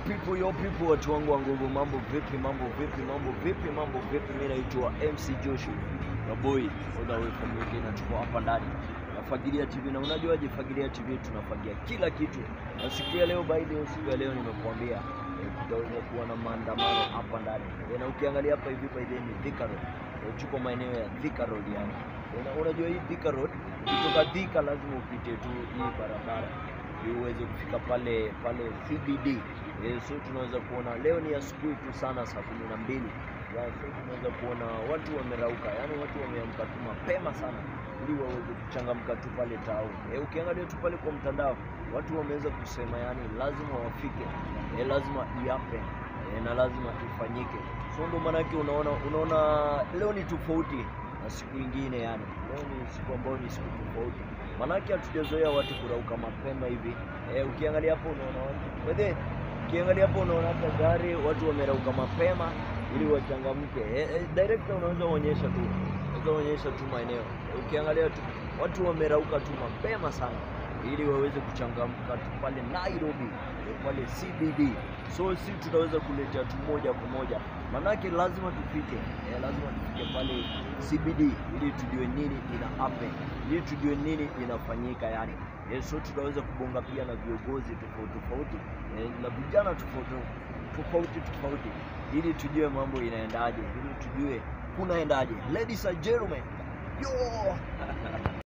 people, yo people, watu wangu wa nguvu, mambo vipi, mambo vipi, mambo vipi, mambo vipi? Mimi naitwa MC Joshi na boy all the way from UK na tuko hapa ndani na Fagilia TV, na unajuaje Fagilia TV tunafagia kila kitu, na siku ya leo, by the way, siku ya leo nimekuambia eh, tutaweza kuwa na maandamano hapa ndani Eh, na ukiangalia hapa hivi by the way ni Thika Road, Eh, tuko maeneo ya Thika Road yani. Una- Unajua hii Thika Road, kutoka Thika lazima upite tu hii barabara ili uweze kufika pale pale CBD. Eh, so tunaweza kuona leo ni asubuhi tu sana saa kumi na mbili ya so tunaweza kuona watu wamerauka, yani watu wameamka tu mapema sana ili waweze kuchangamka tu pale town. Eh, ukiangalia tu pale kwa mtandao watu wameweza kusema yani lazima wafike, eh, lazima iape eh, na lazima ifanyike. So ndo maanake unaona unaona leo ni tofauti na siku ingine yani. Leo ni siku ambayo ni siku tofauti, maanake hatujazoea watu kurauka mapema hivi. Eh, ukiangalia hapo unaona watu Wede, ukiangalia hapo unaona hata gari watu wamerauka mapema ili wachangamke. Eh, eh, director unaweza onyesha tu unaweza onyesha tu maeneo eh, ukiangalia tu watu wamerauka tu mapema sana ili waweze kuchangamka tu pale Nairobi eh, pale CBD. So si tutaweza kuletea tu moja kwa moja, manake lazima tufike eh, lazima tufike pale CBD ili tujue nini ina happen, ili tujue nini inafanyika yani. Eh, so tutaweza kubonga pia na viongozi tofauti tofauti eh, na vijana tofauti tofauti tofauti ili tujue mambo inaendaje, ili tujue kunaendaje. Ladies and gentlemen, yo